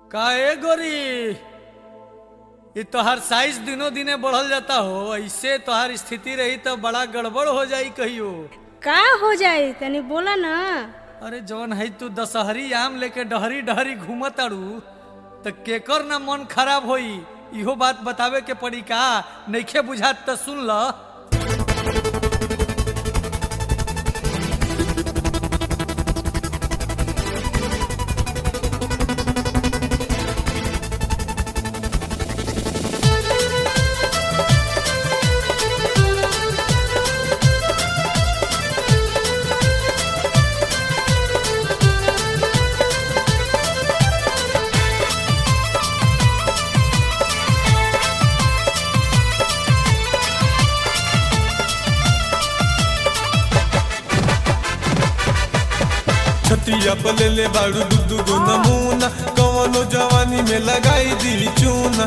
काहे गोरी ये तोहार साइज दिनों दिने बढ़ल जाता हो ऐसे तोहार स्थिति रही तो बड़ा गड़बड़ हो जाई कहियो का हो जाई तनी बोला ना अरे जवन है तू दशहरी आम लेके डहरी डहरी घूमत अड़ू तो केकर ना मन खराब होई इहो बात बतावे के पड़ी का नइखे बुझात तो सुन ल छतिया पले ले बाड़ू दुदू गो नमूना कवनो जवानी में लगाई दी चूना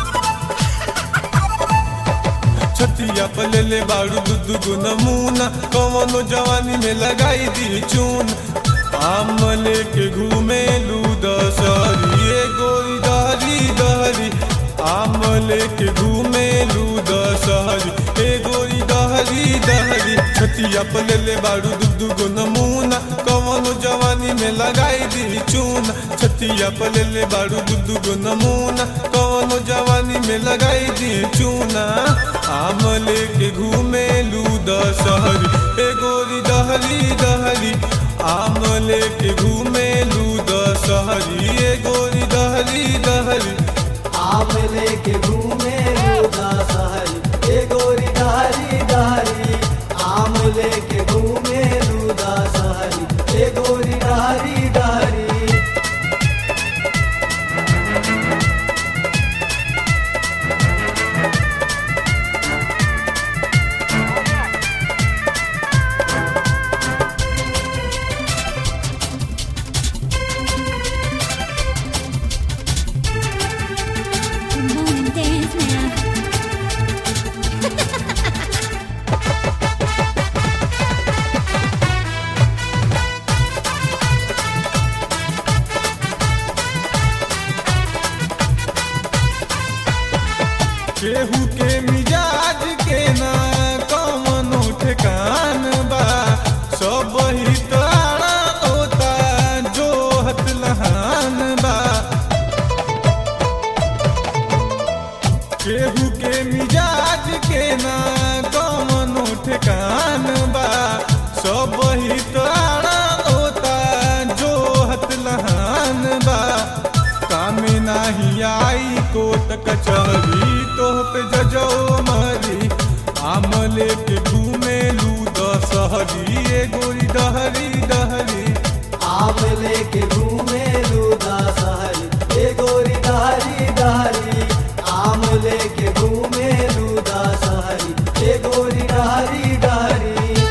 छतिया पले ले बाड़ू दुदू गो नमूना कवनो जवानी में लगाई दी चून आम लेके घूमे लू दशहरी ए गोरी दहरी दहरी आम लेके घूमे लू दशहरी ए गोरी दहरी दहरी छतिया पले ले बाड़ू दुदू गो नमूना कवनो जवानी में लगाई दी चूना छतिया पले ले बाड़ू दुदू गो नमूना कवनो जवानी में लगाई दी चूना आम लेके घूमे लू दशहरी ए गोरी दहरी दहरी आम लेके घूमे लू दशहरी ए गोरी दहरी दहरी आम लेके घूमे लूदा सहरी ए गोरी दहरी दहरी आम लेके घूमे लूदा सहरी ए गोरी दहरी दहरी Come on and dance now. केहू के मिजाज के ना कवनो ठेकान बा सब ही तारा होता जो हत लहान बा केहू के मिजाज के ना कवनो ठेकान बा सब ही तारा होता जो हत लहान बा काम नाही आई कोट कचहरी तोह पे जजो मरी आम लेके घूमे लू दशहरी ए गोरी डहरी डहरी आम लेके घूमे लूदा सहरी ए गोरी दहरी दहरी आम लेके घूमे लूदा सहरी ए गोरी दहरी दहरी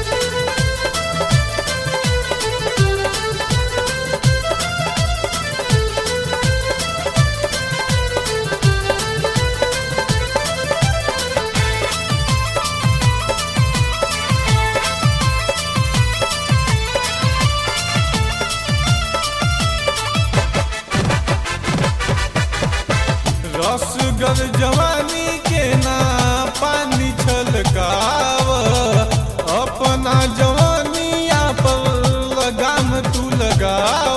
रसगर जवानी के ना पानी छलकाव अपना जवानिया पर लगाम तू लगाव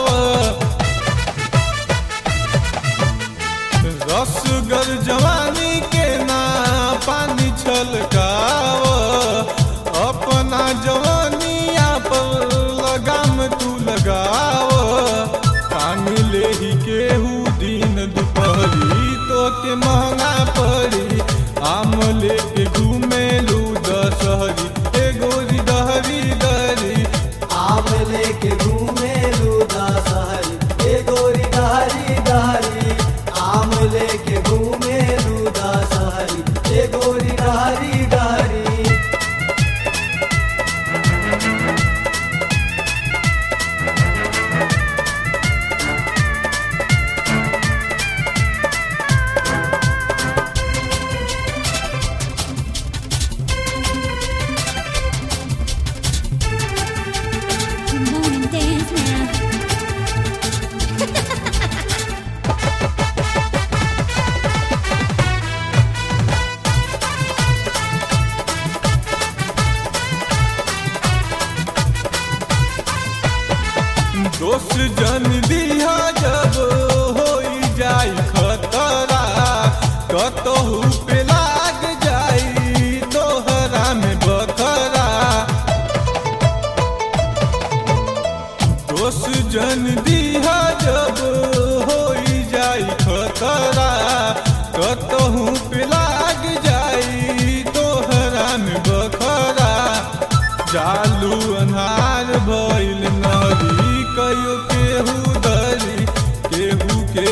रसगर जवानी के ना पानी छलकाव अपना जवानिया पर लगाम तू लगाव कान ले ही केहू दिन दुपहरी तो के महंगा पड़ी आम लेके घूमे लू दशहरी ए गोरी दहरी दहरी आम लेके घूमे लूदा सहरी ए गोरी दहरी दहरी आम लेके घूमे लूदा सहरी ए गोरी दहरी दहरी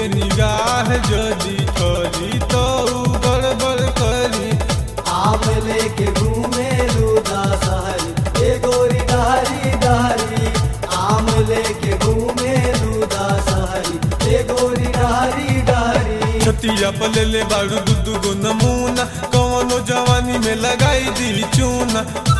निगाह जदी ठरी तो उ गड़बड़ करी आम लेके घूमे लूदा सहरी ए गोरी डहरी डहरी आम लेके घूमे लूदा सहरी ए गोरी डहरी डहरी छतिया पलेले बाड़ू दुदु गो नमूना कवनो जवानी में लगाई दी चूना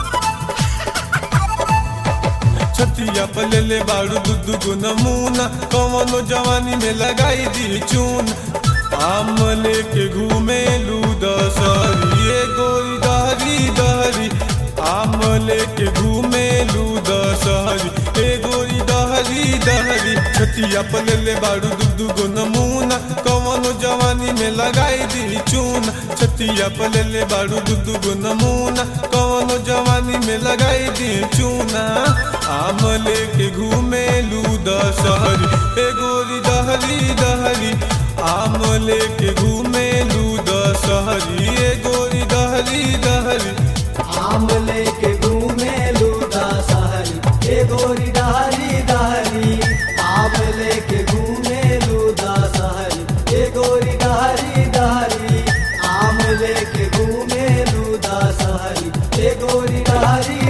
छतिया पलेले बाड़ू दुदु गो नमूना कवनो जवानी में लगाई दी चून आम लेके घूमे लू दसरी ए गोरी दहरी दहरी आम लेके घूमे लू दसहरी ए गोरी दहरी दहरी छतिया पलेले बाड़ू दुदु गो नमूना कवनो जवानी में लगाई दी चून छतिया पलेले बाड़ू दुदु गो नमूना कवनो जवानी में लगाई दी चूना आम लेके घूमे लू दशहरी ए गोरी दहरी दहरी आम लेके घूमे लू दशहरी ए गोरी दहरी दहरी आम लेके घूमे लूदा सहरी ए गोरी डहरी डहरी आम लेके घूमे लूदा सहरी ए गोरी डहरी डहरी आम लेके घूमे लूदा सहरी ए गोरी डहरी